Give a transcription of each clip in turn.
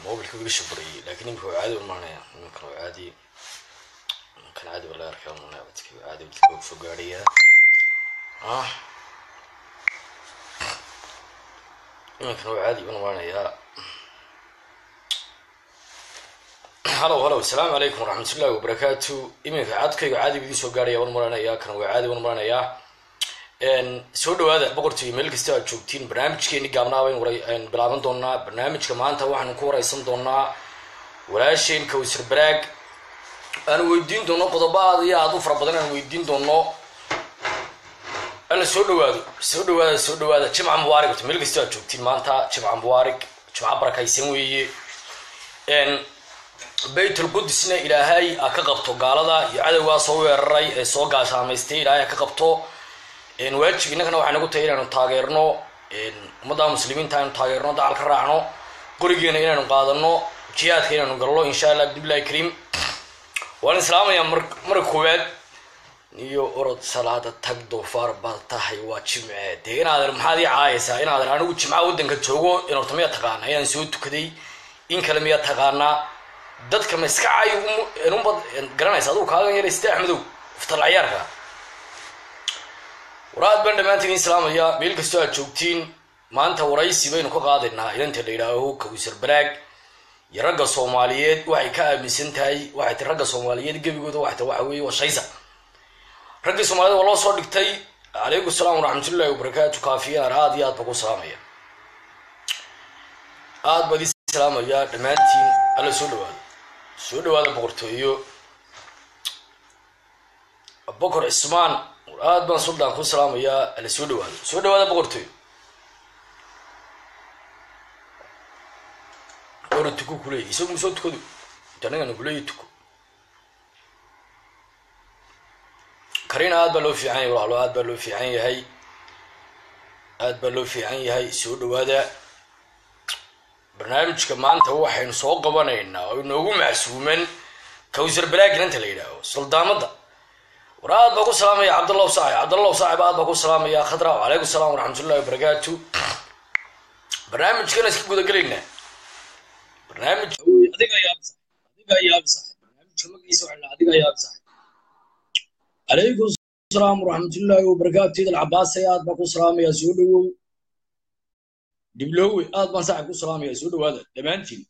mobilka iga shabarayay laakiin imika waa caadi umaanaya iminkan waa caadi iminkan caadi baa laga arkaa umanaya dadka caadi dadka waa soo gaadhaya ah iminkan waa caadi baan umaanayaa halow halow asalaamu calaykum waraxmatullahi wabarakaatu iminka codkayga caadi bidii soo gaadhaya waan maranayaa kan waa caadi waan maranayaa soo dhawaada boqortooyo meel kasta aad joogtiin barnaamijkeeni gaabnaa bayn bilaaban doonaa barnaamijka maanta waxaanu ku wareysan doonaa walaasheen kawsar baraag aanu weydiin doono qodobo aad iyo aad u fara badan aanu weydiin doono alla soo dhawaado soo dhawaada soo dhawaada jimca mubaarig orta meel kasta aad joogtiin maanta jimca mubaarig jimca barakaysan weeye baytul qudusna ilaahay a ka qabto gaalada iyo cadowgaa soo weeraray ee soo gaashaamaystay ilaahay a ka qabto waajib innagana waxay nagu tahay inaanu taageerno ummadda muslimiinta aynu taageerno dacal ka raacno qorigeena inaanu qaadano jihaadka inaanu galno insha allah bidbillahi kariim waan islaamayaa mar marka koowaad iyo orod salaada tag doofaar baad tahay waa jimce dee inaadan maxaad ii caayaysaa inaadan anigu jimca waddanka joogo in horta miyaa taqaana inaan soo tukaday in kale miyaa taqaanaa dadka ma iska caayo unbad garanaysa adugu kaagan yarayste axmedow iftal cayaarka waraad baan dhammaantiin islaamaya meel kastoo aad joogtiin maanta waraysi baynu ka qaadaynaa inanta la yidhaaho kawsar baraag iyo ragga soomaaliyeed waxay ka aaminsan tahay waxay ti ragga soomaaliyeed gebigooda waxay ta waxa weeye waa shaysa raggii soomaaliyed waa loo soo dhigtay calaykum salaam waraxmatullahi wabarakaatu kaafiyaan aad iyo aad baa ku salaamaya aad baad ii salaamaya dhammaantiin alla soo dhawaado soo dhawaada boqortooyo bokor cismaan aad baan suldaan ku salaamayaa ala soo dhawaado soo dhawaada boqortooy ora tuko kuleey isagu musoo tukado intanagana kuleeya tuko karina aad baa loo fiican yahay walaalo aad baa loo fiican yahay aad baa loo fiican yahay soo dhawaada barnaamijka maanta waxaynu soo qabanaynaa oo inoogu macsuuman kawsar balaagin inta la yidhaaho suldaamada war aad baa ku salaamaya cabdallahu saaxib cabdallahu saaxib aad baa ku salaamaya khadra calaykum salaam waraxmatullahi wabarakaatu barnaamijkana iska gudagelaynaa barnaamij adiga yaab adiga yaab saxib barnaamijka magiisa waxaa adiga yaab saxib calaykum salaam waraxmatullahi wabarakaatu idal cabaasay aad baa ku salaamaya soo dhawow dhibloowe aad baan saaxib ku salaamaya soo dhawaada dhammaantiin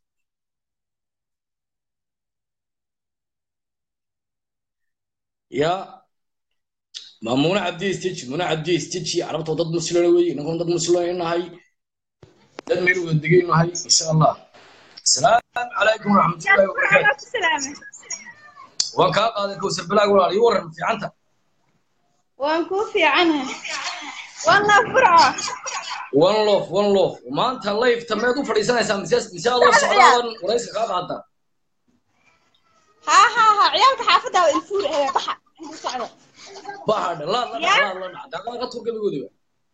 ya maamuna cabdi stiji muna cabdi stiji carabta dad muslina wey inankuna dad muslina nahay dad meel wada degay nahay insha allah asalaamu calaykum waraxmatullahi wabarakaatu waan kaa qaaday kawsar balaag walaal ii waran fiicanta waan kuu fiicanahay waan laf burco one lof one lof maanta layfta meed u fadhiisanaysaa mise mise adoo socdaadan warayska kaa qaata ها ها ها عيالك حافظة والفور هي بحر سعدة bahadhe laad la dhac laad la dhac daqaaqa turka lagoodiba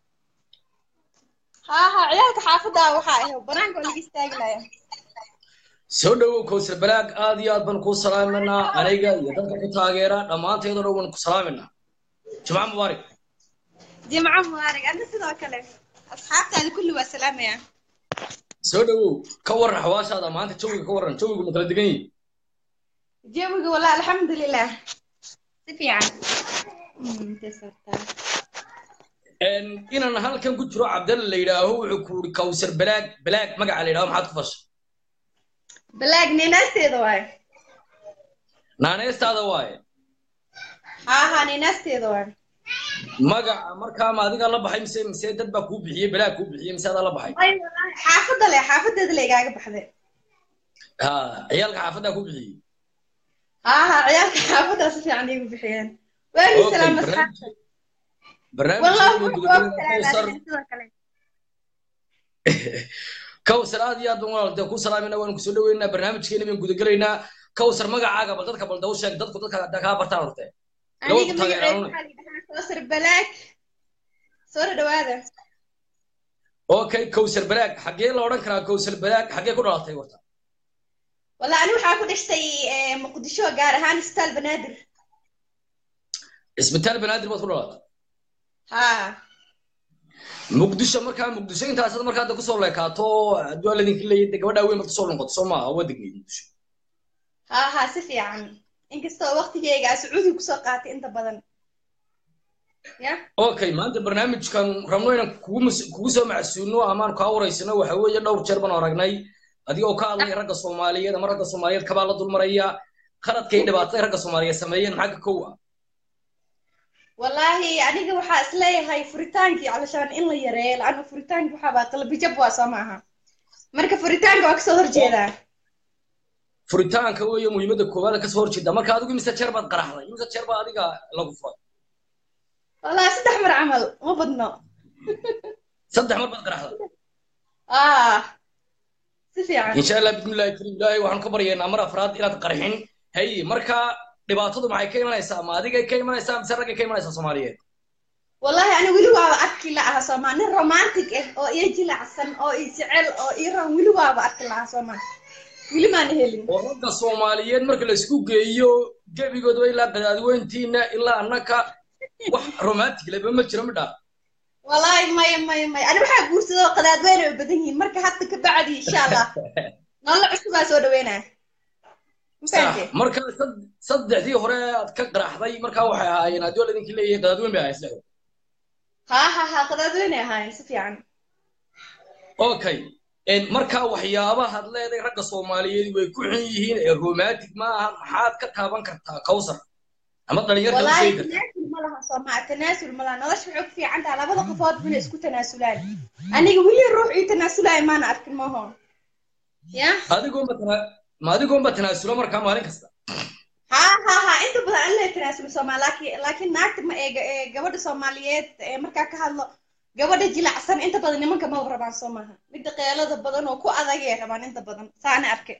ها ها عيالك حافظة وحا هي بنانك ولا يستاهل soo dhawow kawsar balaag aad iyo aad baan kuu salaaminaa aniga iyo dadka ku taageera dhammaanteedoo dhan waan ku salaaminaa jimca mubaarak جمعة مبارك أنت سيدو كله أصحابتي هذه كله والسلامة يا soo dhawow ka waran xawaashaada maanta jawiga ka waran jawigu ma kala degan yihin جيبك والله الحمد لله سفي عن inaan halkan ku jiro cabdalla la yidhaaho wuxuu ku uri kawsar balaag balaag magaca la yidhaho maxaad ku fashay بلاك نيناستي دواي naaneystaada waaye ها ها نيناستي دواي magaca markaa ma adigaa la baxay mise mise dad baa kuu bixiyey balaag kuu bixiyey mise adaa la baxay أي والله حافظة لي حافظة اللي قاعد بحذر ha ciyaalka xaafaddaa kuu bixiyey ها ها عيالك حافظة سفي عن يقول بحيان وين Okay, السلام barnaamij- أصحابتي barnaamijkeenu والله gudagelaynaa kawsar كوسر kawsar aad iyo aad baan walaal dee ku salaamayna waanu kusoo dhaweynaa barnaamijkeena baan gudagelaynaa kawsar magacaaga bal dadka bal daw sheeg dadku dadka hadda kaa bartaan horte aniga Gabadha magacayga taageeraan. waxaa la yidhahaa koosar balaag soo dhawaada okay kawsar balaag xaggee la odhan karaa kawsar balaag xaggee ku dhalatay horta walla ani waxaa ku dhashtay eh, muqdisho gaar ahaan isbitaal banaadir isbitaal banaadir baad ku dhalatay ha muqdisho markaa muqdisho intaasad markaa hadda kusoo leekaato hadduu alla idinka leeyahay dee gabadhaa weyn baad kusoo noqoto soo maaha waa degneyd muqdisho ha ha si fiican inkastoo waqtigeyga aa sacuudi kusoo qaatay inta badan ya okay maanta barnaamijkan rabno inaan kugu mas- kugu soo macsuulno amaan kaa waraysano waxa weeye dhowr jeer baan aragnay adigoo ka hadlaya ragga soomaaliyeed ama ragga soomaaliyeed kabaa la dulmaraya qaladka iyo dhibaatada ragga soomaaliyeed sameeyeen maxaa ka kow ah wallaahi aniga waxaa isleeyahay furitaankii calashaan in la yareeyo laana furitaanki waxaabaa qalbijab waa soo maaha marka furitaanka waa kasoo horjeedaa furitaanka weeye muhiimadda koowaad kasoo horjeeda marka adigu imise jeer baad qaraxday imise jeer baa adiga lagu furay wallahi saddex mar camal ma badno saddex mar baad qaraxday ah si fiican insha allah bismillahi karim ilaahay waxaan ka baryaynaa mar afraad inaad qarxin hay marka dhibaatadu maxay ka imanaysaa ma adigay ka imanaysaa mise raggay ka imanaysaa soomaaliyeed wallahi ani weli waaba arki lahaa soomaa nin romantic ah oo iyo jilacsan oo i jecel oo ii ran weli waaba arki lahaa soomaa weli maana helin oo ragga soomaaliyeed marka la isku geeyo gebigoodba ilaa qadaadweyntiina ilaa annaka wax romantic leba ma jiro midhaa wallahi maya maya maya ani waxaa guursadoo qadaadweyne ay badan yihiin marka hadda ka bacdi insha allah nolol cusubaa soo dhaweynaa sax marka sad- saddexdii hore aad ka qaraxday markaa waxay ahaayeen haddii waa laidinka leeyahay qadaadweyn bay ahayn saddexda ha ha ha qadaadweyne ahaayeen si fiican okay En marka waxyaabahaad leedahay ragga soomaaliyeed way ku xun yihiin ee romantic ma aha maxaad ka taaban kartaa kawsar ama dhalinyarka u wallahi sheegi kartaa tanaasul ma laha soomaa tanaasul ma laha nolosha waxay ku fiican tahay labada qofood inay isku tanaasulaan aniga weli ruux ii tanaasulaya maana arkin maho ya adigoonba tana ma adigoonba tanaasula markaa maalin kasta ha ha ha inta badan alla tanaasul soomaa laakiin laakiin naagta ma ee ee gabadha soomaaliyeed ee markaa ka hadlo gabadha jilacsan inta badan nimanka ma rabaan soo maaha midda qeelada badan oo ku adagay rabaan inta badan saana arke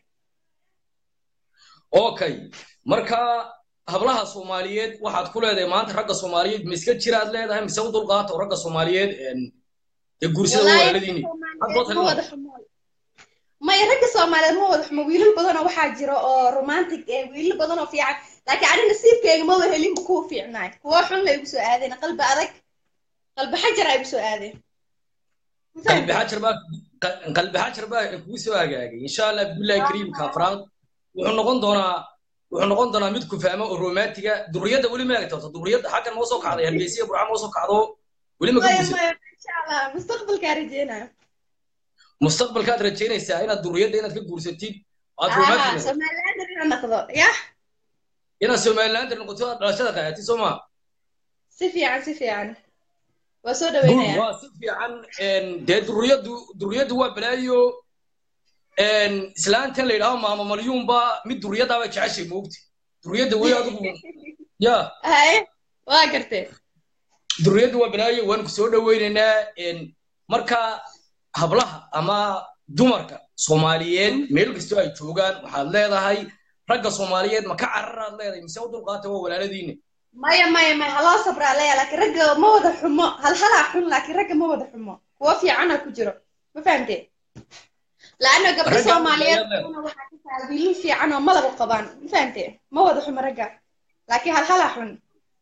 okay marka hablaha soomaaliyeed waxaad ku leedahay maanta ragga soomaaliyeed ma iska jiraad leedahay mise u dulqaato ragga soomaaliyeed en ee guursada Wallaahi walaaladiini Soomaaliyeed ma wada xumo maya ragga soomaaliyeed ma wada xumo wiilal badan oo waxaa jira oo romantic eh wiilal badan oo fiican laakiin ani nasiibkeyga ma wada helinba kuwa fiicnaay kuwa xun la igu soo aadeen qalbi adag qalbi xajar ay igu soo aadeen Ma qalbi fahamtay? xajar baa qalbi xajar baa kugu soo hagaagay insha allah billahi kariim kaafraad wuxuu noqon doonaa wuxuu noqon doonaa mid ku fahmo oo romantiga duriyadda weli ma eegto duriyadda xaggan moo soo kacday hargeysa burca moo soo kacdo weli ma ka maya guursan maya insha allah mustaqbalkaa rajeynaya mustaqbalkaad rajaynaysaa inaad duriyadda inaad ka guursatid aad aha romantic noqoto somaliland inaan noqdo yah inaad somalilander noqoto aad dhalashada qaadatid soo maa si fiican si fiican waa soo Good, dhaweynaya waa si fiican en, dee duriyaddu duriyaddu waa balaayo en, islaantan la yidhaaho maama malyuunba mid duriyaddaaba jeceshay moogti duriyadda wey adigu ya haye waa gartee duriyaddu waa balaayo waan ku soo dhaweynaynaa en, marka hablaha ama dumarka soomaaliyeed meel kastoo ay joogaan waxaad leedahay ragga soomaaliyeed ma ka cararaad leedahay mise u dulqaata waa walaaladiina maya maya maya haloo sabraa leeya laakiin ragga ma wada xumo hal halaa xun laakiin ragga ma wada xumo kuwo fiicana ku jiro ma fahamtee laanna gabdho Ragga soomaaliyeed ayaa leedahay. una waxaa ka tahay wiilal fiican oo malaba qabaan ma fahamtee ma wada xumo ragga laakiin hal halaa xun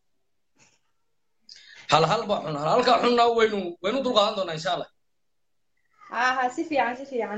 hal hal baa xun hal halkaa xunna waynu waynu dulqaadan doonaa insha allah ha ha si fiican si fiican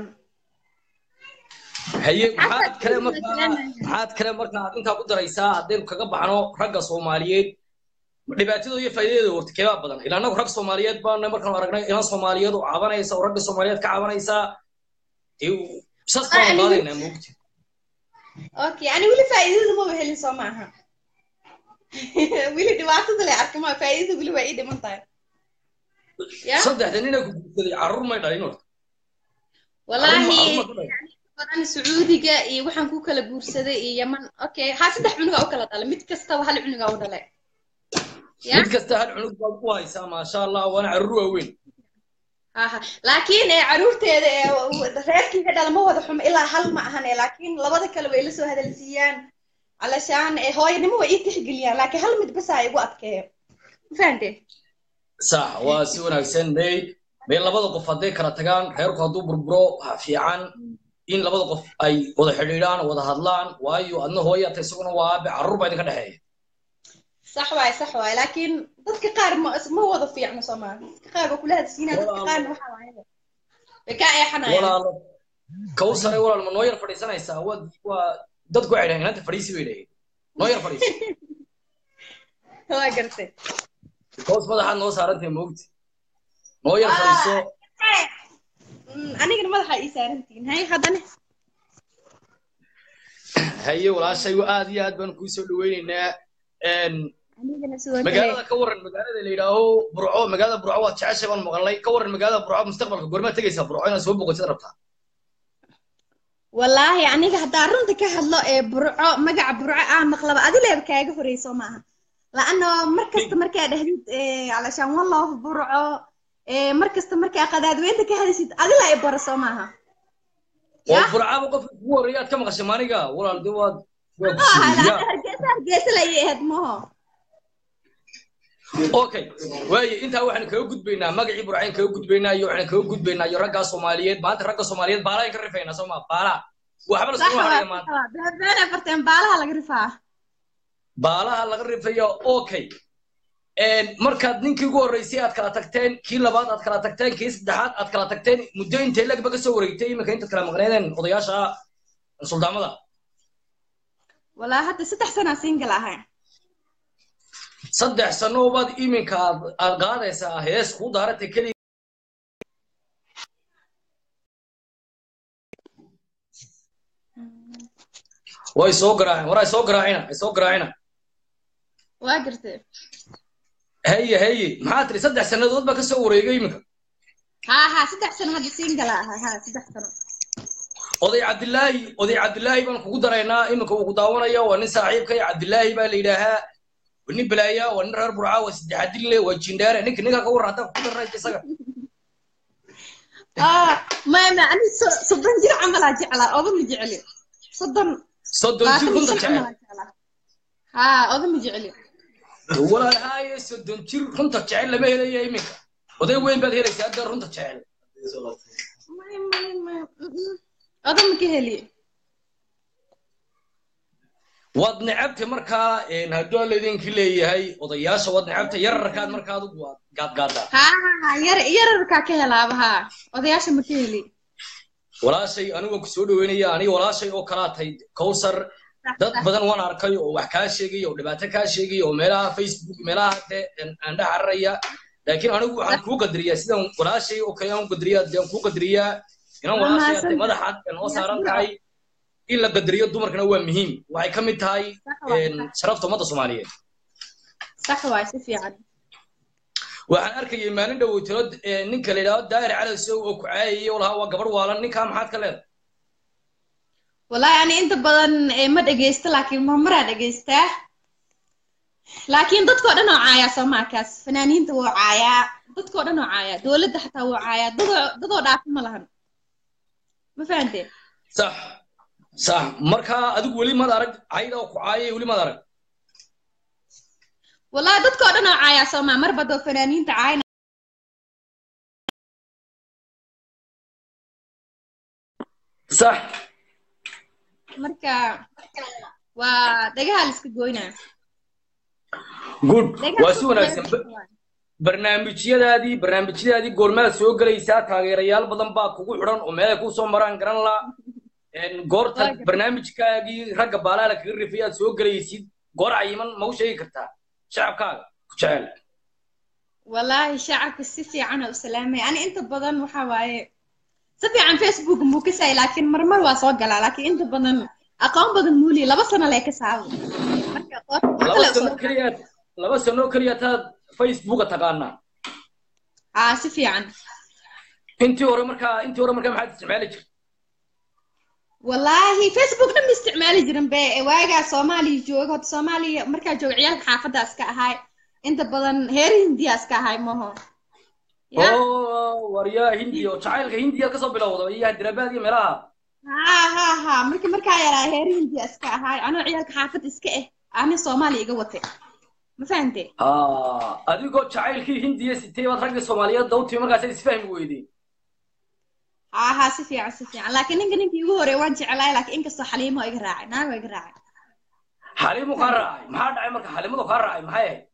haye Xataa maxaad kale kuwa markaa salaamaya. maxaad kale markaa aad intaa ku daraysaa haddaynu kaga baxno ragga soomaaliyeed dhibaatadooda iyo faa'iidadeeda horta keebaa badan ilaa annagu rag soomaaliyeed baana markaanu aragnay ilan soomaaliyeed oo cabanaysa oo ragga soomaaliyeed ka cabanaysaa dee sas baanu anigu- qaadaynaa moogti okay ani weli faa'iidada maba helin soo maaha weli dhibaatada le arka ma faa'iidada weli waa ii dhiman tahay ya saddexda nina ku guursaday carruur may dhalin horta wallaahi Carruur ma- carruur ma ku dhalin? badan sacuudiga iyo waxaan ku kala guursaday iyo yaman okay ha saddex cunuga u kala dhalay mid kastaba hal cunuga u dhalay ya mid kasta hal cunug baad ku haysaa maasha allah waana carruur waaweyn aha laakiin ee caruurteeda ee reerkiiga dhala ma wada xumo ilaa hal ma ahan ee laakiin labada kale way la soo hadalsiiyaan alashaan ee hooyanimo way ii tixgeliyaan laakiin hal mid basa igu adkeeyo ma fahamtee sax waa si wanaagsan may may labada qof hadday kala tagaan reerku hadduu burburo waxaa fiican in labada qof ay wada xidhiidhaan wada hadlaan waayo adna hooya ta isaguna waa aabe carruur baa idinka dhexeeya sax waay sax waay laakiin dadka qaar ma ma wada fiicno soomaali dadka qaar waa kula hadsiinaa dadka Walaalo. qaarna waxaa waayaba way kaa eexanayaan walaalo kawsare walaal ma noo yar fadhiisanaysaa waa waa dadku waxay dhahen inanta fadhiisi bay dhaheen noo yar fadhiisi waa gartay kaws madaxaad noo saarantay moogti noo yar fadhiiso Mm, anigana madaxa ii saarantihiin hay haddana haye walaashay aad iyo aad baan kuu soo dhaweyneynaa Een, anigana sidoo kale magaalada ka waran magaalada la yidhaaho burco magaalada burco waad jeceshay baan maqalnay ka waran magaalada burco mustaqbalka goormaad tegaysaa burco inaad soo boqotid rabtaa wallaahi aniga haddaa runta ka hadlo ee burco magaca burco aan maqlaba adileeba kaaga horeyso maaha laano mar kasta markaa dhahdid eh, calashaan wallof burco eh, mar kasta markaa qadaadweynta ka hadaysid adila ay baraso maaha oo Ya? burcaba qofka kugu horreeya aad ka maqashay maaniga walaal de waad waa Ah, gusiya hargeysa hargeysa layay ahayd maho okay waaye intaa waxaan kaga gudbaynaa magacii burcayn kaga gudbaynaa iyo waxaan kaga gudbaynaa iyo raggaa soomaaliyeed maanta ragga soomaaliyeed baalayn ka rifaynaa soo ma baala waxba la sax iskuma waa haraya maanta beena farteen baalaha laga rifaa baalaha laga rifaya okay Een, markaad ninkii ugu horreysay aad kala tagteen kii labaad aad kala tagteen kii saddexaad aad kala tagteen muddo intay lagba ka soo wareegtay iminka intaad kala maqneedeen odayaasha suldaamada walaa hadda saddex sanaa single ahay saddex sano baad iminka aad aad qaadaysaa hees kuu daaratay keliya way soo garaaceen war ay soo garaacina ay soo garaacina waa gartay haye haye maxaa tiri saddex sannadood baa ka soo wareegay iminka haa haa saddex sano hadda single ahay haa saddex sano oday cabdilaahi oday cabdilaahi baan kugu daraynaa iminka uu ku daawanaya waa nin saaxiibkay cabdilaahi baa la yidhaahaa waa nin balaaya waa nin reer burca waa saddexadille waa jindhaare ninka ninka ka warran haddaan kugu darnaysa isaga ah maya ma ani so- soddon jir camalaa jeclaa oda ma jecli soddon soddon jir labaatan runta jir jecel camalaa jeclaa haa oda ma jecli walaalhaaye soddon jir runta jecel lama helaya iminka oday weyn baad helaysaa hadda runta jecel maya maya maya mm-mm. oda ma ka heli waad necabtay markaa een, hadduu alla idinki leeyahay odayaasha waad necabtay yararkaad markaa adigu waad gaadgaadaa haa haa haa yar yararkaa ka helaaba haa odayaasha ma ka heli walaashay anigu ku soo dhaweynaya aniga walaashay oo kalaa tahay kowsar dad badan waan arkay oo wax kaa sheegaya oo dhibaato kaa sheegaya oo meelaha facebook meelaha de aan dhex cararaya laakiin anigu waxaan kuu qadariyaa sidaan walaashay oo kale aan u qadariyaa dee aan kuu qadariyaa inaan Waa walaashay mahadsan hadee madaxaad ee noo saaran tahay in la qadariyo dumarkana waa muhiim waxay ka mid tahay sax waay een, sharafta ummadda soomaaliyeed sax waay si fiican waxaan arkayay maalin dhoweytiro ninka la yidhahdo daahir cali sow oo ku caayayay oo lahaa waa gabar waalan ninkaa maxaad ka leedahay wallaahi ani inta badan eh, ma dhegeysto laakiin marmaraa dhegeystaa laakiin dadkoo dhan oo caayaa soomaakaas fanaaniinta wuu caayaa dadkoo dhan oo caayaa dowladda xataa wuu caayaa dadoo dadoo dhaafi ma lahan ma fahanteen sax sax markaa adigu weli maad arag cayda oo ku caayay weli maad arag wallaahi dadkoo dhan oo caayaa soomaa mar badoo fanaaniinta caayna sax marka waa dhagaha la iska goynaa good Dhagaha waa la si iska wanaagsan goynaa. barnaamijyadaadii barnaamijyadaadii goormaad soo gelaysaa taageerayaal badan baa kugu xidhan oo meelay kuu soo maraan garan la goorta Waa gartay. barnaamijkaagii ragga baalaala kaga rifay aad soo gelaysid goor cayiman ma u sheegi kartaa shacabkaaga ku jecel wallaahi shacabka si fiican u salaamay ani inta badan waxa waaye si fiican facebook muu ka saay laakiin marmar waa soo galaa laakiin inta badan aqoon badan muuli laba sano lee ka saabo marka qof laba kale sano usoo keliya laba sano keliya taad facebooka taqaanaa haa si fiican intii hore markaa intii hore markaa maxaad isticmaali jirtay wallaahi facebook dhan ma isticmaali jirin be waagaa soomaaliya jooga horta soomaaliya markaa jooga ciyaalka xaafaddaas ka ahay inta badan heer hindiyaas ka ahay maho ya oo waryaa hindiya oo jacaylka hindiya kasoo bilowda iyo hyderabad iyo meelaha ha ha ha markii markaa yaraa heer hindiyaas ka ahay anoo ciyaalka xaafadda iska eh ani soomaaliya iga watay ma fahantee Ah, adigoo jacaylkii hindiya sitay baad ragga soomaaliyeed dawtii markaas isfahmi weydeen ها ها سفيعة سفيعة لكن إنك إنك يقول وان جعلاي لكن إنك صح لي ما يقرأ نعم يقرأ xaliimu kaa raacay maxaa dhacay marka xaliimadu kaa raacay maxay ahayd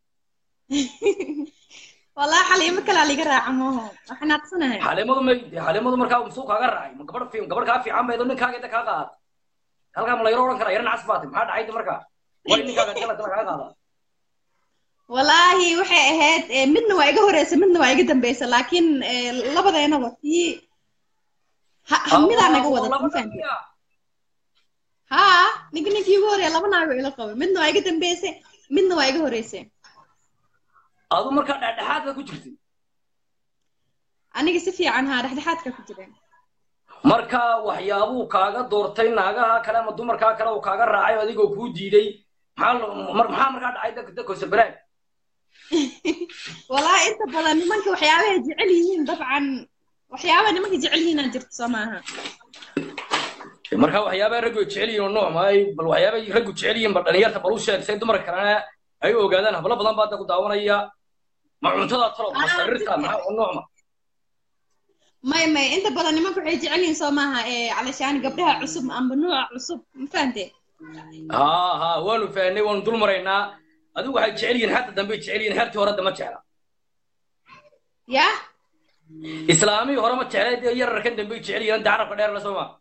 wallahi xaliimo kalaa liga raaca mooho waxaan aqsanahay xaliimadu may dee xaliimadu markaa musuu kaaga raacay ma gabadh fiim gabadh kaa fiican baydo ninkaaga inta kaa qaad halkaa ma layro odhan karaa yaran cas baatay maxaa dhacay de markaa way ninkaaga jala jala kaa qaada wallaahi waxay ahayd eh, midna waa iga horeysa midna waa iga dambeysa laakiin eh, labadeenaba tii ha- ha- midaa naga wada ma fahamtay haa ninka ninkii ugu horeeya laba naago ila qabo midna waa iga dambeysay midna waa iga horeysay adu markaa dhexdhexaadka ku jirtay aniga si fiican haa dhexdhexaadka ku jireen marka waxyaabuu kaaga doortay naagaha kale ama dumarkaa kale uu kaaga raacay oo adigoo kuu diiday maxaa lo- mar- maxaa markaa dhacay dadka dadka sabaraag wallaahi inta badan nimanka waxyaabahay jecel yihiin dabcan waxyaabaha nimanka jecel yihiin aan jirto soo maaha marka waxyaabaha raggu ay jecel yihiin oo nooc maay bal waxyaabahay raggu jecel yihiin bal dhalinyarta bal u sheeg say dumarka kalena ay u ogaadaan hablo badan baa hadda ku daawanaya ma cuntada talo ma Ah, sarirta si maxaa oo nooc ma may may inta badan nimanka waxay jecel yihiin soo maaha ee calashaan gabdhaha cusub amba nuuca cusub ma fahante haa haa waanu fahnay waanu dul maraynaa adigu waxay jecel yihiin xagta dambe jecel yihiin xertii hore dama jecla ya islaamii hore ma jecla dee yararkan dambe jecel yihiin dacarabka dheer la sooma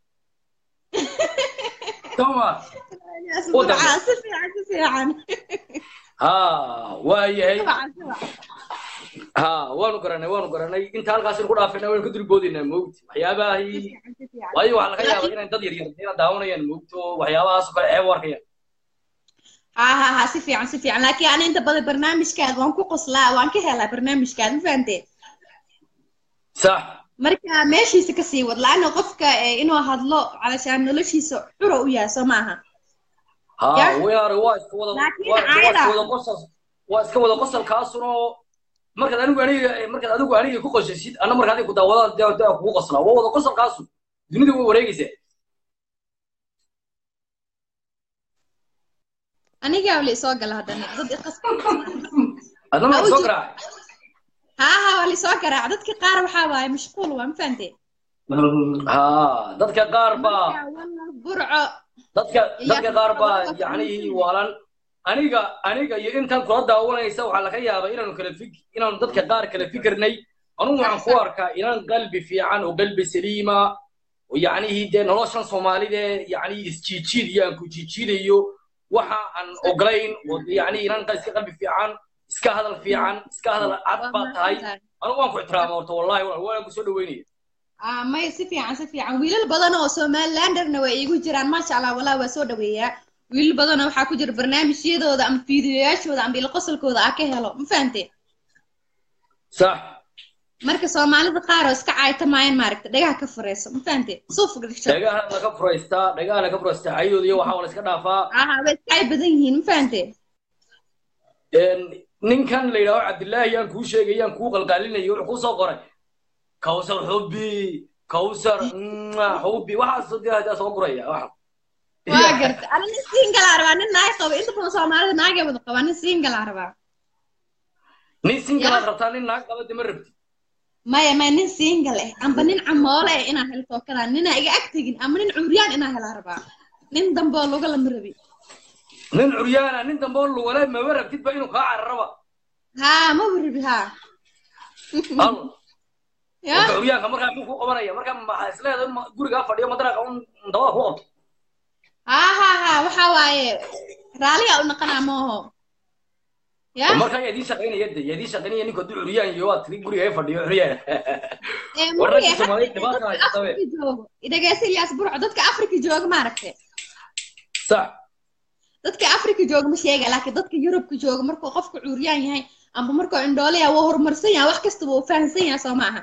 sooma Waddan. Dabcan, si fiican si fiican haa waa yahay Dabcan, dabcan. haa waanu garanay waanu garanay inta halkaas ku dhaafayna waynu ka dulboodinaa moogti Si waxyaabahay fiican, si fiican. waayo waxaa laga yaabaa Laakiin- inay dad yaryar ina daawanayaan moogto waxyaabahaas oo kale ceeb u arkayaan ها ها ها si fiican si fiican laakiin ani inta badan barnaamijkaada waan ku qoslaa waan ka helaa barnaamijkaada ma fahante sax marka meeshiisa ka sii wad la-anna qofka eh, inuu hadlo calashaan noloshiisa xuro u yahay soo maaha haa Ya. weyaare waa iska wada Laakiin waa waa iska caada. wada qosol waa iska wada qosolkaasunoo markaad anigu aniga markaad adigu aniga ku qosasid anna marka adiga ku daawadaan dee dee kugu qoslaa waa wada qosolkaasu dunida way wareegaysaa anigaa wali soo gala haddana dad iqas adna ma soo Awji. garaacay ها ها wali soo garaac dadka qaar waxaa waaye mashquul waa ma fahante haa dadka qaar baa Marka, wallah, burco dadka Iyo dadka qaar baa dadka yacni fariisiin. waalan aniga aniga iyo intaan kula daawanaysa waxaa laga yaabaa inaanu kala fik inaanu dadka qaar kala fikirnay anugu waxaan ku arkaa inaan qalbi fiican oo qalbi saliima oo yacnihii dee noloshan soomaalida yacni isjiijiid iyo aan ku jiijiidayo waxa aan ogolayn oo yacni inaan iska qalbi fiican iska hadal fiican iska hadal cad baa tahay anugu waan ku ixtiraama horta wallahi waan ku soo dhaweynaya Ah, may si fiican si fiican wiilal badan oo somalilanderna way iigu jiraan maasha allah wallah waa soo dhaweeyaa wiilal badan oo waxaa ku jira barnaamijyadooda ama fiidiyoyaashooda ama ilqosolkooda aa ka helo ma fahante sax marka soomaalida qaar oo iska caaytamayaan maaragta dhagaha ka fureyso ma fahante suuf gasho dhagaha laga furaystaa dhagaha laga furaystaa cayadooda iyo waxaa la iska dhaafaa aha way iska cay badan yihiin ma fahante ninkan la yidhaaho cabdillaahi yaan kuu sheegay yaan kuu qalqaalinayo wuxuu kuu soo qoray kawsar xubbi kawsar mwah, xubbi waxaas dee hadaa soo guraya waxa waa garta ana nin singalaa rabaa nin naag qabo inta badan soomaalida naagay wada qabaa nin singalaa rabaa nin sinkalaad Ya. rabtaa nin naag qaba dima rabti maya maya nin singal eh amba nin camoole eh inaa helo tookadaa ninaa iga ag tegin ama nin curyaan inaa helaa rabaa nin dambe oo luga lama rabi nin curyaana nin dambe oo lugale maba rabtidba inuu kaa cararaba haa ma rabi haa al ya marka curyaanka markaa muxuu ku qabanaya marka maxaa isleedahay ma- gurigaa fadhiyo madaraaqa un dabada ku qabto haa haa haa waxaa waaye raaliga u naqanaa mooho ya marka yaa idiin shaqaynaya de yaa idiin shaqaynaya ninku hadduu curyaan iyo waa tiri guriga ay fadhiyo curyaan ee war muriye ragga Soomaaliyeed dhibaata dadka haysta be. afrika joogo idhageysa ilyaas burco dadka afrika jooga maaragte sax dadka afrika jooga ma sheega laakiin dadka yurubka jooga markuu qofku curyaan yahay amba markuu indhoolaya waa horumarsan yahay wax kastaba uu fahamsan yahay soo maaha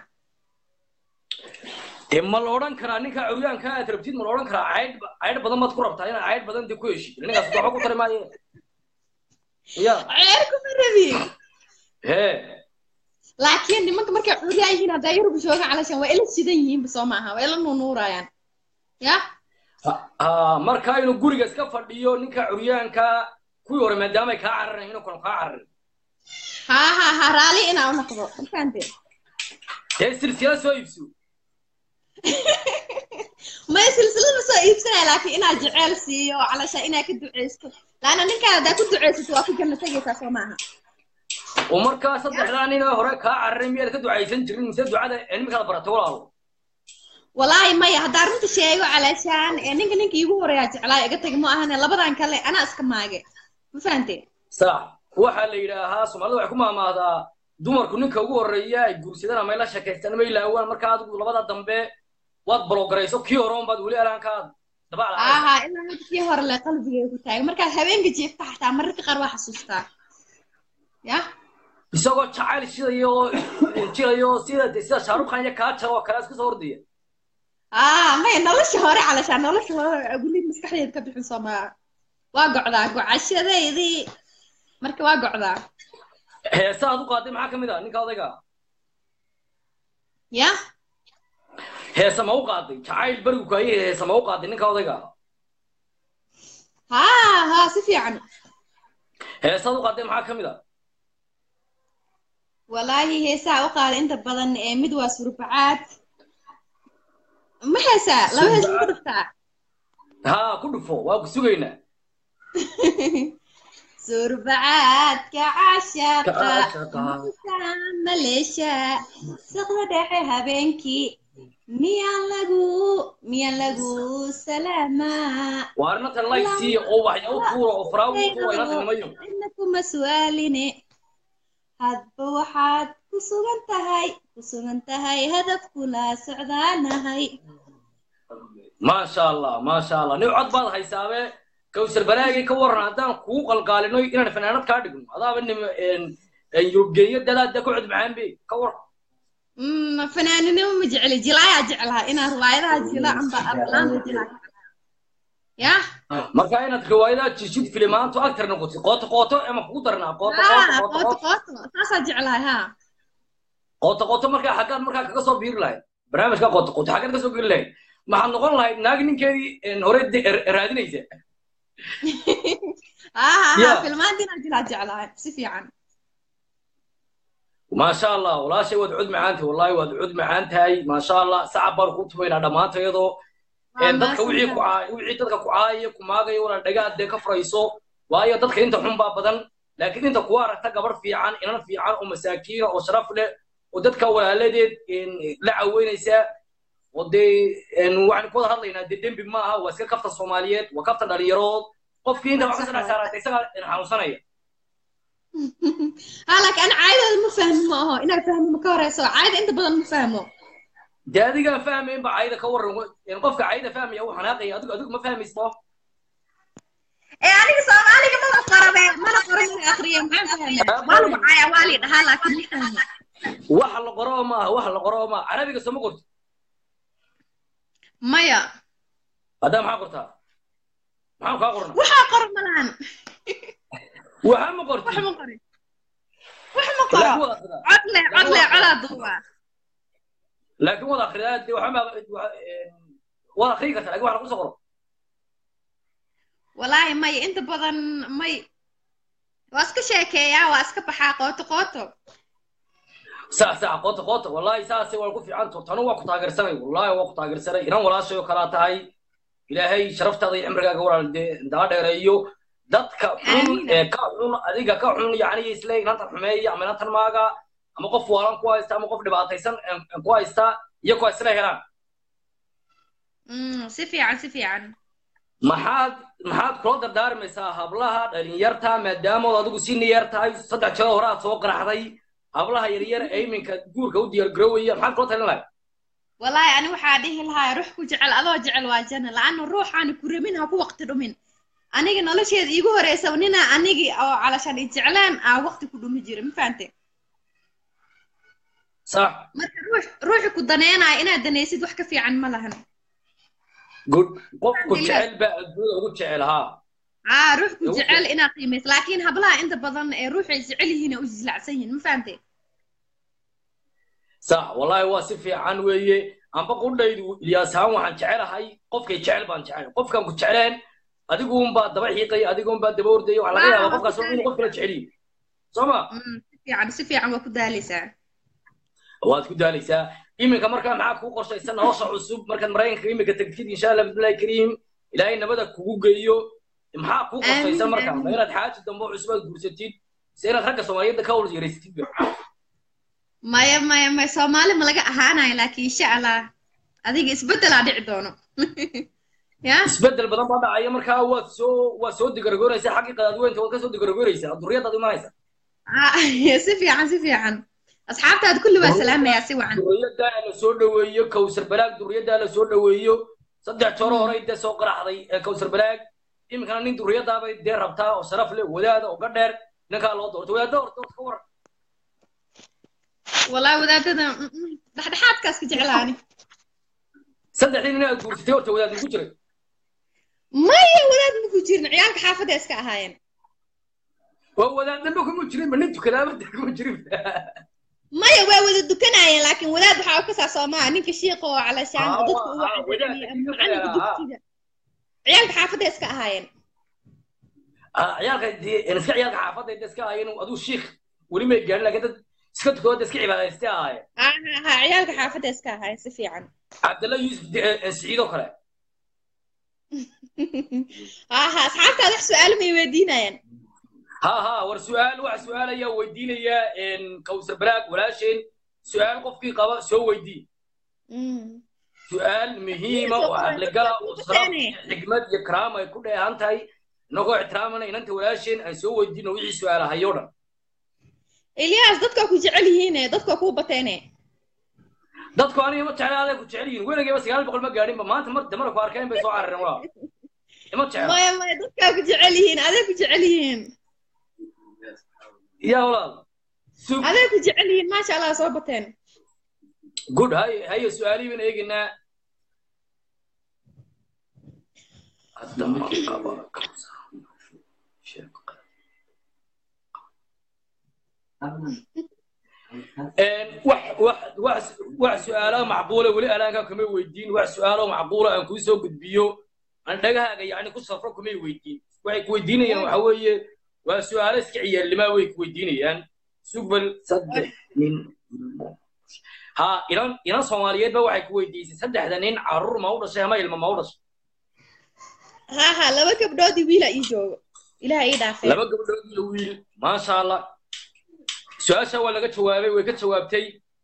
dee ma la odhan karaa ninka curyaanka aad rabtid ma la odhan karaa caydh caydh badan baad ku rabtaa inaad caydh badan dee ku heshid ninkaas waxba ku tari maaye ya ceer kuma rabi hee laakiin nimanka markay curyaan yihiin haddaa yurubka jooga calashan waa ila sidan yihiinba soo maaha waa ila nuunuurayaan ya ha marka inuu guriga iska fadhiyo ninka curyaanka kuwii hore maadaama ay kaa cararayn inuu kanu kaa cararin haa haa haa raali inaa u noqdo ma fahante dee silsila soo iibso maya silsilad ma soo iibsanaya laakiin inaa jeceyl siiyo calasha inaa ka duceysto laana ninkaa haddaa ku ducaysato waa ku janno tegaysaa soo maaha oo markaa saddexdaa nin oo hore kaa cararay miyaad ka ducaysan jirin mise ducada cilmigaad baratay walaalo walaahi maya haddaa runta sheego calaashaan ee ninka ninka iigu horeeyaa jeclaa iga tagi ma ahane labadan kale anaa iska maage ma fahanteen sax waxaa la yidhaahaa soomaalida waxay ku maamaahdaa dumarku ninka ugu horreeya ay guursadaan ama ay la sheekaystaan ama ilaawaan markaa adigu labada dambe waad balogarayso kii hore unbaad weli alaankaad dabac lahayd aha ilaa hadda kii hore le qalbigay ku taagan markaad habeenka jiifta xataa mararka qaar waa xasuustaa ya isagoo jacayl shidayo oo jilayo sida sida shaarukh khan iyo kaajar oo kale iska soo ordaya ah maya nolosha hore calashaan nolosha hore weli maskaxdeed ka bixin soomaa waa gocdaa gocashadeydii marka waa gocdaa heesa aad u qaaday maxaa ka mid ah ninka odayga ya heesa ma u qaaday jacayl berigu kaaye heesa ma u qaaday ninka odayga ha ha si fiican heesa aad u qaaday maxaa ka mid ah walaahi heesaa u qaada inta badan ee mid waa surbacaad ma heesaa laba hees ma ku dhuftaa haa ku dhufo waa ku sugaynaa surbacaadka cashaqa Cashaqa. musa maleesha saqda dhexe habeenkii miyaan lagu miyaan lagu salaamaa waa arrintan laysiiya oo waxya u tuura oo faraawi u tuura inanta nimayo ina kuma su'aaline hadba waxaad ku sugan tahay ku sugan tahay hadafkula socdaanahay maasha allah maasha allah nin cod baad haysaabe kawsar balaagay ka waran haddaan kugu qalqaalino inaan fanaanad kaa dhigno adaaba nim yurubgeeyo dadaada ku cod macaan be ka waran Mm, fanaaninimo ma jecli jilaayaa jeclaha inaa riwaayadaha jila amba aflaanta jilaa ya marka inaad riwaayadaha jishid filimaantu actor noqotid qooto qooto ama kugu darnaa qooto ha qooto qooto qooto qooto saasaa jeclahay ha qooto qooto markaa xaggaad markaa kaga soo biiri lahayd barnaamijka qooto qooto xaggaad ka soo geli lahayd maxaad noqon lahayd naagi ninkeedii hore de- er- raadinaysa ha ha ha Yeah. filmaanta inaa jilaa jeclahay si fiican maasha allah walaashay waad cud macaan tahay wallahi waad cud macaan tahay maasha allah sacab baan ku tumaynaa dhammaanta iyadoo Waa dadka wixii ku mahadsantahay. caay wixii dadka ku caaya ku maagaya wala dhagaad dee ka furayso waayo dadka inta xun baa badan laakiin inta kuwa aragta gabar fiican inan fiican oo masaakiina oo sharaf leh oo dadka walaaladeed een, la caweynaysa oo dee een, waxaan ku wada hadlaynaa dee dembi ma aha waa iska kafta soomaaliyeed waa kafta dhalinyarood qofkii inta wax ka saddex saarata isagaa een, xanuunsanaya ha laakiin ana caadadooda ma fahmi ma aho inaa fahmo ma ka horeyso caada inta badan ma fahmo dee adigaan fahmayn ba cayda ka waran een, qofka cayda fahmaya uu xanaaqaya adigu adigu ma fahmaysto ee aniga soomaaliga mana qorabe mana qoro mana akriye maxaan fahmaa waa lagu caaya waa lii dhahaa laakiin ma fahmo waxa la qoro ma aha waxa la qoro ma aha carabiga soo ma qorto maya haddaa maxaa qortaa maxaan kaa qorna waxaa qoro malahan waxa ma qorti wax ma qori wax ma qoro laakiin wada akhridaa cod leh cod leh codaa duuba laakiin wada akhridaa dee waxa ma wada akhrii kartaa laakiin waxa lagu soo qoro walaahi maya inta badan may waa iska sheekeeyaa waa iska baxaa qooto qooto sax sax qoota qoota wallahi saasay waa ku fiican to tanu waa ku taageersanay wallahi waa ku taageersanay inan walaashay oo kalaa tahay ilaahay sharaftaada iyo cimrigaaga walaal dee daa dheereeyo dadka xun Amiin. ee ka xun adiga ka xun yacni isle inantan xumeeya ama inantan maaga ama qof waalan ku haysta ama qof dhibaataysan ee ku haysta iyo kuwa isla helaan Mm, si fiican si fiican maxaad maxaad kula dardaarmaysaa hablaha dhalinyarta maadaamood adigu si niyar tahay saddex jeer hore aad soo qaraxday hablaha yaryar ee iminka guurka u diyaargaroowaya maxaad kula talin lahayd walaahi ani waxaa dhihi lahaa ruux ku jecel adoo jecel waa janna la-anna ruuxaani ku rabin ha ku waqti dhumin aniga nolosheeda iigu horeysa nina anigi oo calashaan i jeclaan aa waqti ku dhumi jira ma fahante sax marka ruux ruuxi ku daneenaya inaad danaysid wax ka fiican ma lahan good qofku Alhamdulillah. jecel baa adduunyada ugu jecel haa aa ruux ku Ugu jecel inaad qiimayso laakiin hablaha inta badan ee ruuxay jecel yihiin ay u jislacsan yihiin ma fahante sax wallahi waa si fiican weeye amba qudhaydu ilyaas ahaan waxaan jecelahay qofkay jecel baan jecel qofkan ku jecleen adiguunbaa daba xiiqaya adiguunbaa daba ordaya waxaa laga Waa, yaabaa waa qofkaas ku inuu qof kala jecel yihin soo ma Mm, si fiican si fiican waa ku daaleysaa waad ku daalaysaa iminka markaa maxaa kuu qorshaysan nolosha cusub markaad maraykanka iminka tegtid insha allah bismillahi kariim ilaahay nabada kugu geeyo maxaa kuu qorshaysan Aamin, marka ma aamin. inaad xaaji dambe oo cusub aad guursatid se inaad ragga soomaaliyeedda ka wal yaraysatid ba maya maya maya soomaali ma laga ahaanayo laakiin insha allah adiga isbeddelaa dhici doono ya isbedel badan baa dhacaya markaa waad soo waad soo digaragoonaysaa xaggii qadaadweynta waad ka soo digaragoonaysaa duriyadaad imanaysa Ah, si fiican si fiican asxaabtaada kulli waa salaamayaa si wacan duriyaddaa la soo dhoweeyo kawsar balaag duriyaddaa la soo dhoweeyo saddex joro horey dee soo qaraxday ee kawsar balaag iminkana nin duriyadaabay dee rabtaa oo sharaf leh wadaada oo gadheer ninkaa loo doorto wadaada horta horta ka waran wallahi wadaadada mm, mm, dhexdhexaadkaas ka jeclaani saddexdii nin aad guursatay horta wadaad ugu jiray maya wadaad maku jirin ciyaalka xaafadda iska ahaayeen waa wadaad dambe kuma jirin ma nin tukadaaba dee kuma jirin maya waa wada dukanayeen laakiin wadaad waxaa u kasaa soomaa ninka shiiqa oo calashaan Ah, oo dadka u ah, wadaadka wacdinaya ama shiiqa macalinka ah. dugsiga ciyaalka xaafadda iska ahaayeen Ah, ciyaalka dee iska ciyaalka xaafadda inta iska ahaayeen aduu shiikh weli may gaarin laakiin dad iska tukadooda iska cibaadaystay ahaayeen ha ha ha ciyaalka xaafadda iska ahaayeen si fiican cabdalla yuusuf de- eh, siciid oo kale ha ha asxaabtaada wax su-aalo may weydiinayaan ha ha war su-aal wax su-aal ayaa weydiinaya kawsar balaag walaasheen su-aal qofkii qaba soo weydii Mm. su-aal muhiima oo caqligala oo saraf iyo xigmad iyo karaama ay ku dheehan tahay inagoo ixtiraamana inanta walaasheen aan soo weydiino wixii su-aalahayo dhan ilyaas dadka ku jecel yihiine dadka kuu bateene dadku aniga ma jecla aday ku jecel yihiin weligayba sagaal boqol ma gaadhinba maanta mar damara ku arkeen bay soo carareen waa ima jecla maya maya dadkaa ku jecel yihiin aday ku jecel yihiin ya walaal sug aday ku jecel yihiin maasha allah soo bateen good hay haye su-aalihii baan eegaynaa hadda ma qaba wax wax wax wax su-aalaha macquula weli alaankaa kuma weydiin wax su-aalo macquula aan kuu soo gudbiyo aan dhagahaaga yacni ku safro kumay weydiin waxay ku weydiinayaan waxa weeye waa su-aalo iska ciyaarlimaa way ku weydiinayaan sugbal saddex nin ha inan inan soomaaliyeed ba waxay ku weydiisay saddexda nin carruur ma u dhashay ama ilma ma u dhashay ha ha laba gabdhoodii wiila ii joogo ilaha ii dhaafee laba gabdhood iyo wiil maasha allah su-aasha waa laga jawaabay way ka jawaabtay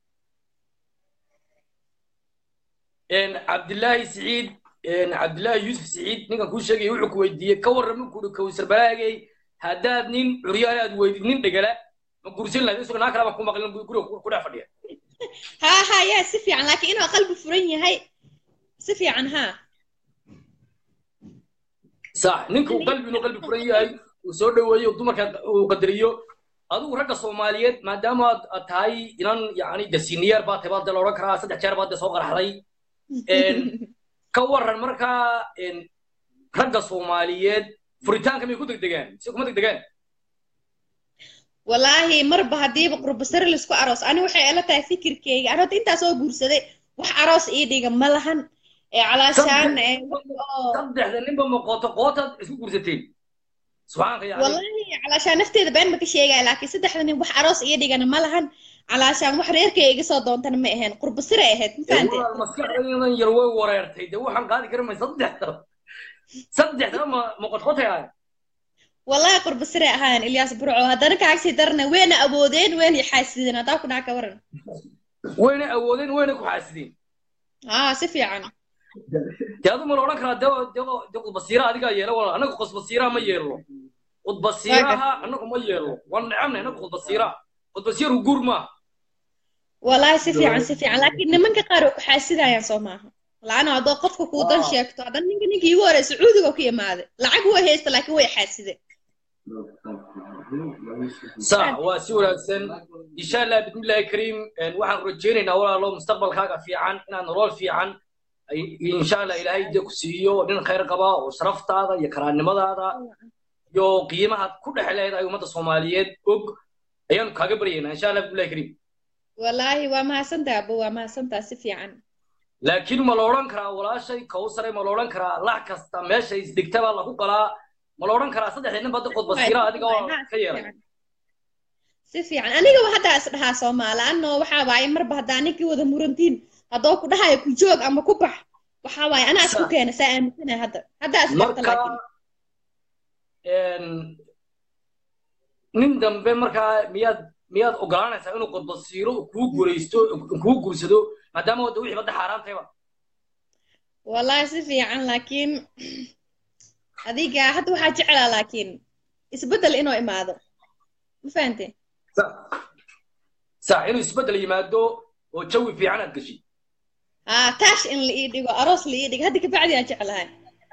cabdillaahi siciid cabdillaahi yuusuf siciid ninkan kuu sheegaya wuxuu ku weydiiyey ka warrama kuuri kawsar balaagay haddaad nin curyaale aad weydid nin dhegala ma gursan lahayd isagoo naa kale baan ku maqlin guriga ku dhex fadhiya ha ha yaa si fiican laakiin inuu qalbi furan yahay si fiican ha sax ninka uu qalbi inuu qalbi furan yahay uu soo dhoweeyo dumarka uu qadariyo adigu ragga soomaaliyeed maadaama aad aad tahay inan yacni de senior baa tahay baa de la odhan karaa saddex jeer baa de soo qaraxday ka warran markaa ragga soomaaliyeed furitaanka may ku degdegaan mise kuma degdegaan wallaahi marba haddiiba qurbasare laisku aroos ani waxay ila tahay fikirkeyga ani horta intaa soo guursaday wax aroos ii dhiga ma lahan ee calaashaan ee wax oo saddexda ninba ma qooto qootaad isku guursateen subxaanka yacni wallaahi calaashaan nafteeda been ma ka sheegaya laakiin saddexda nin wax aroos ii dhigana ma lahan calaashaan wax reerkay iga soo doontana ma ahayn qurbasare ahayd ma fahanteen walaal maskaxdaydan yar way wareertay de waxaan qaadi kara may saddexda saddexda ma ma qotqotayaan wallahi qurbasare ahaan ilyaas burco haddana kaagsii darana weyna awoodeen weyna xaasideen haddaa ku dhaca ka waran wayna awoodeen wayna ku xaasideen aa si fiican de adu ma la odhan karaa de de de qudbasiira adigaa yeela walaal annaga qudbasiiraha ma yeelno qudbasiiraha annagu ma yeelno waan necabnay annaga qudbasiiraha qudbasiiru guur maaha wallahi si fiican si fiican laakiin nimanka qaar way ku xaasidayaan soo maaha laana haddoo qofka kuu dan sheegto haddan ninka ninkii igu horey sacuudiga ku imaaday lacag way haysta laakiin way xaasideen sax waa si wanaagsan insha allah bismillahi kariim waxaan rajaynaynaa walaalo mustaqbalkaaga fiican inaad nolol fiican insha allah ilaahay dee ku siiyo nin khayr qaba oo sharaftaada iyo karaannimadaada iyo qiimahaad ku dhex leedahay ummadda soomaaliyeed og ayaanu kaaga baryaynaa insha allah bismillahi kariim wallaahi waa mahadsantaa abo waa mahadsantaa si fiican laakiin ma la odhan karaa walaashay kawsare ma la odhan karaa lax kasta meesha isdegta baa lagu qalaa ma la odhan karaa saddexda nin bada qodbasiira adiga oo ka yeelay si fiican anigaba haddaa is dhahaa soomaali anno waxaa waaye marba haddaa ninkii wada murantiin haddoo ku dhahayo ku joog ama ku bax waxaa waaye anaa isku keena saa aaminsanahay hadda haddaa is barta marka laakiin nin dambe markaa miyaad miyaad ogolaanaysaa inuu qodbasiiro kuu guulaysto kuu guursado maadaama wadda wixii badda xaaraantayba wallahi si fiican laakiin adiga hadda waxaa jeclaa laakiin isbeddel inuu imaado ma fahante sax inuu isbeddel yimaado oo jawi fiican aad gashi haa taash in la ii dhigo aroos la ii dhigo hadda kabacdi aan jeclahay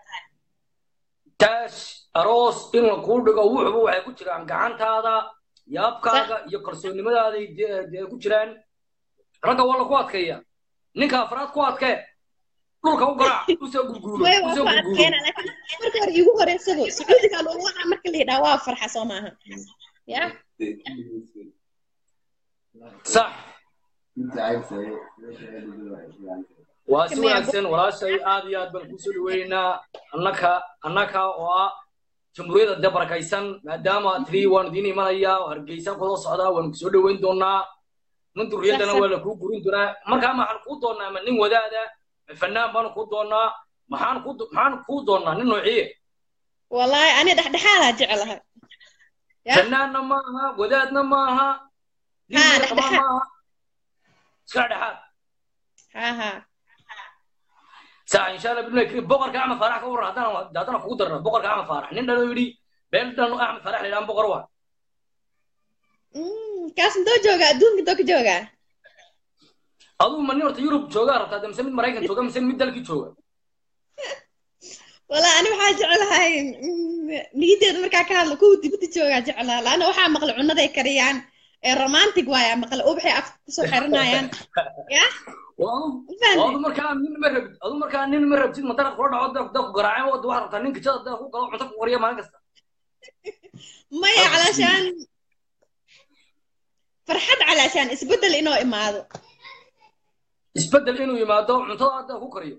taash aroos in la kuu dhigo wuxuba waxay ku jiraan gacantaada yaabkaaga iyo kalsoonnimadaada dee ku jiraan ragga waa laku adkeeya ninka afraad ku adkee dhulka u garaac usoo gurguuro usoo gurguuro marka hore iigu horeysado sacuudiga loogu wadaa marka la yidhaha waa farxa soo maaha ya sax waa si wanaagsan walaashay aad iyo aad baan kusoo dhaweynaynaa annaka annaka oo ah jamhuuriyadda dee barakaysan maadaama tiri waan idiin imanaya hargeysa kusoo socdaa waan kusoo dhaweyn doonaa nin durriyaddana waa la kuu gurin doonaa markaa maxaan kuu doonaa ma nin wadaada ma fanaan baanu kuu doonaa maxaan ku maxaan kuu doonaa nin noociye wallahi ani dhexdhexaadaa jeclahay fanaanna maaha wadaadna maaha nin maaha iska dhexaad ha ha saa insha allah bidna kiri boqorka axmed faarax ka waran haddana haddana kugu darna boqorka axmed faarax nin dhalo yidhi beel dhan axmed faarax la yidhahan boqor waa kaas intoo jooga adduunka intoo ka jooga aduu ma nin horta yurub joogaa rabtaa mise mid maraykan jooga mise mid dalkii jooga wala ani waxaa jeclahay niyadeeda markaa ka hadlo kuwa dibadda joogaa jeclaa laana waxaa maqla cunaday kariyaan ee romantic waaya maqla ubaxay afka kusoo xiranayaan ya adu markaa nin ma rabid adu markaa nin ma rabtid madarad kula dhaco da ku garaaceen wada waxaad rabtaa nin kijada da ku galo cunto ku qoriya maalin kasta maya calaashaan farxad calaashaan isbeddel inoo imaado isbeddel inuu yimaado cuntada da ku kariyo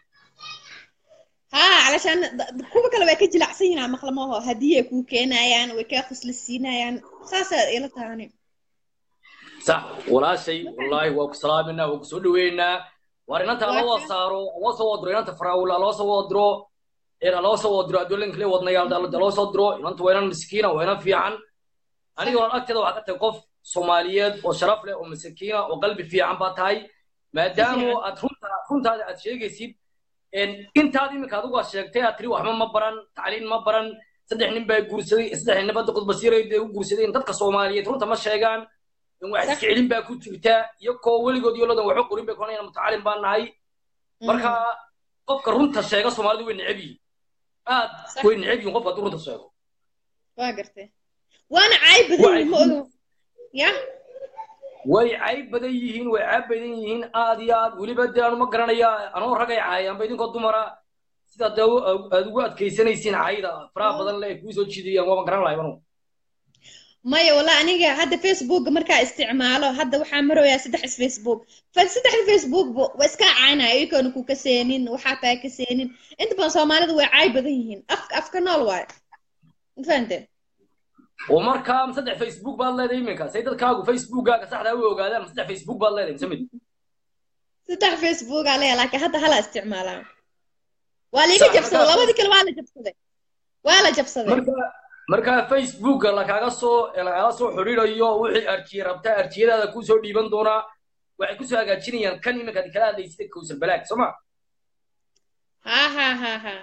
ها علشان kuwa kale way ka jilacsan yihiin maqlamaho haddii ay kuu keenayaan way kaa khuslaysiinayaan saasaa ila tahani sax walaashay wallaahi waa ku salaaminaa waa ku soo dhaweynaa waar inanta loo wada saaro loo soo wadiro inanta faraawila loo soo wadiro ina loo soo wadiro adduunka le wadnayaal dalada loo soo diro inanta waa inan miskiina waa inan fiican aniga waan agteeda waxaa ka tahay qof soomaaliyeed oo sharaf leh oo masakiina oo qalbi fiican baa tahay maadaama aad runta runtaada aad sheegaysid intaad iminka adigu aad sheegtay aad tiri waxba ma baran tacliin ma baran saddex nin baa guursaday saddex nin badda qudbasiirayda u guursadeen dadka soomaaliyeed runta ma sheegaan wax isjeclin baa ku jirta iyo koo weligood iyo ladan waxba qorin bay konayaan mutacalin baan nahay marka qofka runta sheega soomaalidu way neceb yihiin aad way neceb yihiin qofka hadduu runta sheego waa gartay waana caayb badan ma ogo ya way cayb badan yihiin way caab badan yihiin aad iyo aad weliba dee anu ma garanaya anoo ragay caayaanba idinkoo dumara sidaa dee aad ugu adkaysanaysiin caayda faraha badan le ay kuu soo jiidayaan waaba garan lahay anu maya walla aniga hadda facebooka markaa isticmaalo hadda waxaa maroyaa saddex facebook saddexda facebook waa iska caynaya iyagona ku kaseenin waxaa taa kaseenin inta badan soomaalida way caay badan yihiin afka afka nool waayo mafahante oo markaa saddex facebook baad leedahay iminka say dadkaagu facebookkaaga saxdaa u ogaadaan ma saddex facebook baad leedahay mise mid saddex facebook aa leeya laakiin hadda hala isticmaalaa waa liiga jabsaday labadii kale waa la jabsaday waa la jabsaday markaa facebooka lakaaga soo lagala soo xidhiidayo wixii arjiye rabtaa arjiyadaada kuu soo dhiiban doonaa waxay kusoo hagaajinayaan kan iminka ad kala hadlaysida kowsar balaag soo ma ha ha ha ha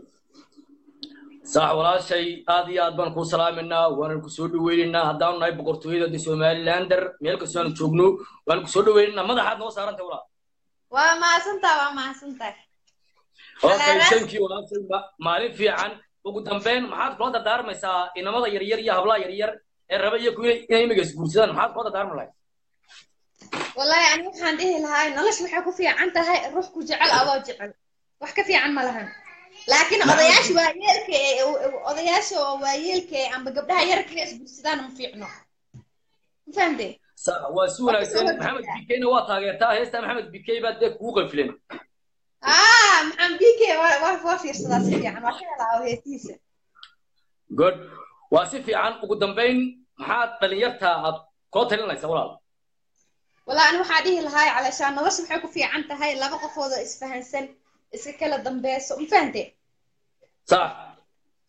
sax walaashay aad iyo aad baan kuu salaaminaa waanan kusoo dhaweynaynaa haddaanu nahay boqortooyada de somalilander meel kastoo aanu joogno waanu kusoo dhaweynaynaa madaxaad noo saarantay walaa waa mahadsantaa waa mahadsantaa okay thank you walaashay maalin fiican ugu dambeyn maxaad kula dardaarmaysaa inamada yaryar iyo hablaha yaryar ee raba iyo kuwa inay imiga isguursadaan maxaad kula dardaarmi lahayd wallahi ani waxaan dhihi lahaa nolosha waxay ku fiican tahay ruux ku jecel adoo jecel wax ka fiican ma lahan laakiin odayaasha waayeelka ee odayaasha oo waayeelka ee amba gabdhaha yarka ee isguursadaan ma fiicno ma fahamte waa si wanaagsan maxamed bikeyna waa taageertaa heesta maxamed bikey baa dee kugu qanfilen ah maxamed bikey waa fiirsadaa si fiican waa ka helaa oo heestiisa good waa si fiican ugu dambeyn maxaad dhalinyarta aad koo talinaysaa walaal والله أنا waxaa dhihi lahaa علشان nolosha waxay ku fiican tahay laba qofood oo isfahansan iska kala dambeeso ma fahante صح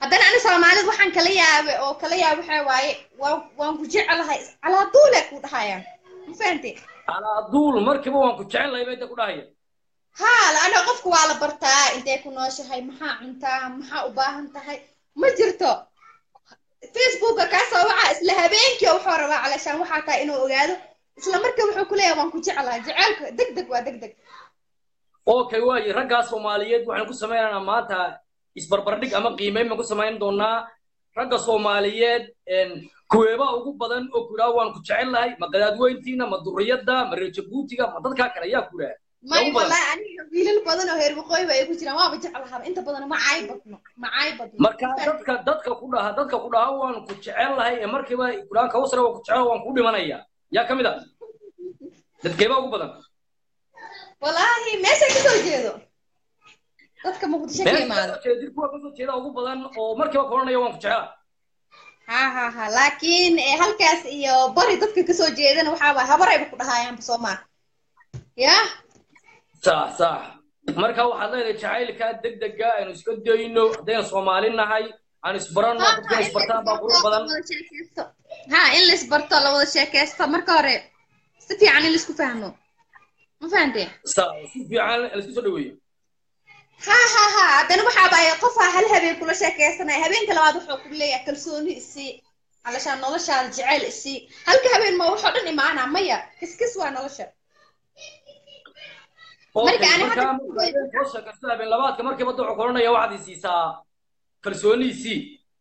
haddana ani soomaalida waxaan kala yaabay oo kala yaabay waxaa waaye waan waan ku jecelahay calaa duule ku dhahayaan ma fahante calaa duul markiiba waan ku jecel lahay bay da ku dhahaya haa laana qofka waa la bartaa intay ku nooshahay maxaa cuntaa maxaa u baahan tahay ma jirto facebooka kaasoo waxaa isla habeenkii oo wuxuu rabaa calashaan waxaa tahay inuu ogaado isla markaa wuxuu ku leeyahay waan ku jeclahay jaceylka deg deg waa deg deg okay waaye raggaa soomaaliyeed waxaan ku sameynaynaa maanta isbarbardhig ama qiimeyn baan ku samayn doonaa ragga soomaaliyeed kuweebaa ugu badan oo ku idhaha waan ku jecel lahay ma qadaadweyntiina ma duriyadda ma reer jabuutiga ma dadkaa kale ayaa ku idhaha may ugu badan. wallahi aniga wiilal badan oo heer waqooyi ba ay ku jiraan waaba jeclahaa inta badan ma caay badno ma caay badno marka dadka dadka ku dhaha dadka ku dhaha waan ku jecel lahay ee markiiba kudhahan kawsare waan ku jecel waan ku dhimanaya yaa ka mid a dadkeebaa ugu badan wallaahi meesha kasoo jeedo dadka muqdisho ka meesha imaado kasoo jeeda kuwa kasoo jeeda ugu badan oo markiiba kulanaya waan ku jecela ha ha ha laakiin eh, halkaas iyo bari dadka kasoo jeedana waxaaba habarayba ku dhahayaanba soomaa ya sax sax marka waxaad leedahay jacaylka degdega aynu iska dayno haddaynu soomaali nahay aan isbaranno dadkana isbartaan baa qurux badan ha in la isbarto la wada sheekaysto marka hore si fiican in laisku fahmo ma fahante sax si fiican laisku soo dhaweeyo ha ha ha haddana waxaaba ay qofaa hal habeen kula sheekaysanaya habeenka labaad wuxuu ku leeyahay kalsooni isii alashaan noloshaada jeceyl isii halka habeen ma waxoo dhan imaana maya kiskis waa nolosha Okay, Marka ani marka hadda- marka habeen soo sheekaysto habeen labaadka markiiba wuxuu kulanaya waxaad i siisaa kalsooniisii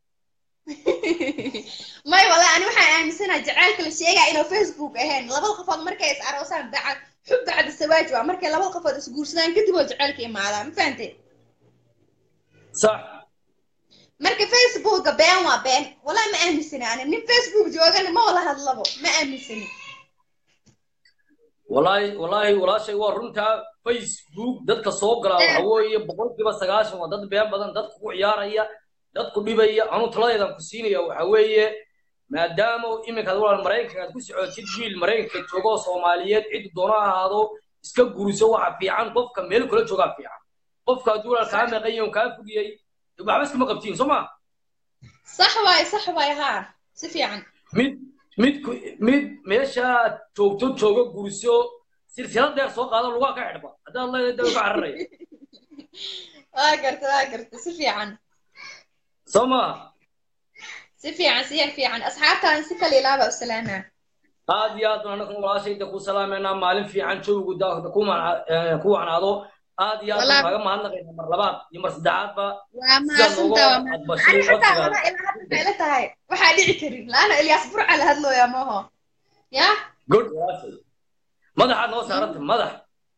may wallahi ani waxaan aaminsanahay jaceylka la sheegaya inuu facebook ahayn labada qofood markay is aroosaan bacad xub bacda sawaaj waa markay labada qofood isguursadaan kadib oo jaceylka imaadaa ma fahante sax marka facebooka been waa been wallahi ma aaminsani ani nin facebook joogana ma wala hadlabo ma aaminsani wallaahi wallaahi walaashay waa runtaa facebook dadka soo gala waxa weeye boqolkiiba sagaashan waa dad been badan dadka ku ciyaaraya dad ku dhibaya anuu taladeedan ku siinaya waxa weeye maadaama iminkaad walaal maraykanka aad ku socotid wiil maraykanka jooga oo soomaaliyeed ciddu doono ha ahaado iska guriso waxa fiican qofka meel kula joogaa fiican qofka hadduu walaal kaa meeqan yahay oo kaa fogiyey waxba iskuma qabtiin soo ma sax waaye sax waaye haa si fiican mid mid ku- mid meeshaad joogto jooga guriso silsilad dheer soo qaado lugaa ka xidhba haddaad leedahay daba ka cararaya waa garta waa garta si fiican soo maaha si fiican si yar fiican asxaabtaan si kale ilaaba u salaamaa aad iyo aad baan anagu walaashayda ku salaameynaa maalin fiican joogu da- ku mana- eh, ku wacnaado aad iyo aad baan Walaal. kaaga mahadnaqayna mar labaad iyo mar saddexaadba waa sidaad nooga mahadsantaa waa mahadsan aqbashay ani xataa codsigaada walaa ilaa hadda maxay la tahay waxaa dhici karin laana ilyaas burca la hadlooyaa maho ya good walaashay madaxaad noo saaranta madax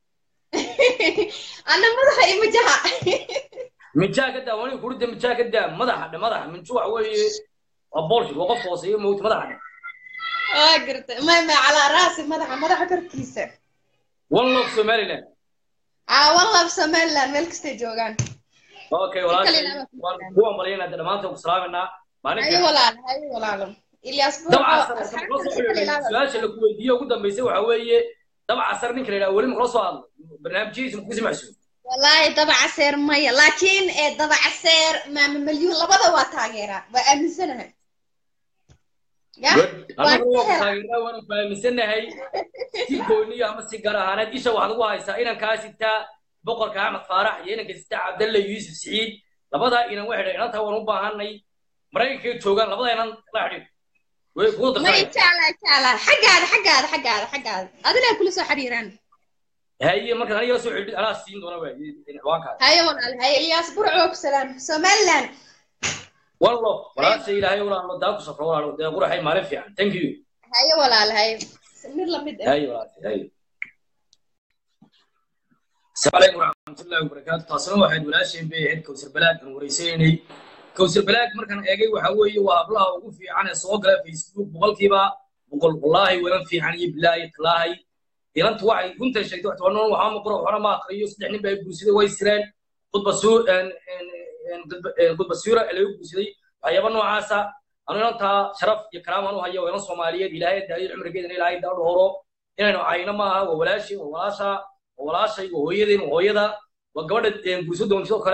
ana madaxa iyo majaha minjaa ka daa wani kurida minjaa ka daa madaxa dhe madaxa minju waxa weeye waa boolshit waa qof hooseeyo mowta madaxa dhe waa garta ma ma calaa raasi madaxa madaxa korkiisa one love somaliland aa wallab somaliland meel kastay joogaan okay Si kale walaashay ilaaba ku waan salaam. ku ambalyaynaa de dhammaanteen ku salaameynaa maalin hayo fiican walaalo hayo walaalo ilyaas burco dabca asxaabtan si kale ilaaba su-aasha la kuweydiiye ugu dambeysay waxa weeye dabca sar ninka la yidhaha weli makala soo hadlo barnaamijyadiisa maku simacsuun wallaahi dabaca seer maya laakiin ee dabaca seer maama malyuun labada waa taageeraa waa aaminsanahay ya annagu Waan waa ka helaa. taageeraa waanu fahamsanahay si gooniya ama si gaar ahaaneed isha waxaad ugu haysaa inankaa sitaa boqorka axmed faarax iyo inanka sitaa cabdalle yuusuf siciid labadaa inan waxay dhahay inantaa waan u baahanay maraykankay joogaan labada inan la xidhiir way kugu may darsanaya jeclaa jeclaa xaggaada xaggaada xaggaada xaggaada adinaa kula soo xiriiraan haye markaad aniga la soo xidhid anaa siin doona waay ciwaankaas haye walaal haye ilyaas burco ku salaam somaliland wallo walaasha ilaahay walaalo daa ku safro walaalo dee quraxay maalin fiican thank you haye walaal haye mid lamid ah haye walaasha haye asalaamu calaykum waraxmatullaahi wabarakaatu taasina waxayd walaasheen bay ahayd kowsar balaag aan wareysaynay kowsar balaag markaan eegay waxa weeye waa hablaha ugu fiican ee soo gala facebook boqolkiiba boqol wallaahi walan fiican iyo bilaahi talaahay inantu waxay runtan sheegtay wax tobanan waxaa maqro waxna ma aqriyo saddex nin baa guursaday way sireen khudba suu khudba suura ee laga guursaday waxyaaba noocaasa anu inantaa sharaf iyo karaam aan u hayo waa inan soomaaliyeed ilaahay daayo cumrigeedana ilaahay daa dhowro inaynu cayno maaha waa walaashii waa walaasha waa walaashay waa hooyadeen waa hooyada waa gabadha guurso doon sidoo kale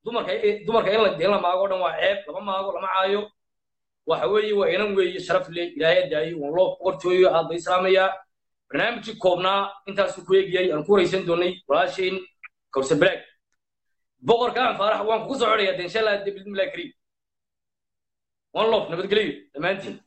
dumarka dumarka in la in la maago o dhan waa ceeb lama maago lama caayo waxa weeye waa inan weeye sharaf leh ilaahay daayo waan loo boqortooyo aad bay islaamayaa barnaamijkii koobnaa intaasuu ku eegayay aan ku waraysan doonay walaashayn kawsar balaag boqorka aan faarax waan kugu soo codhayaa de insha allah bismillahi kariim one love nabadgelyo dhammaantiin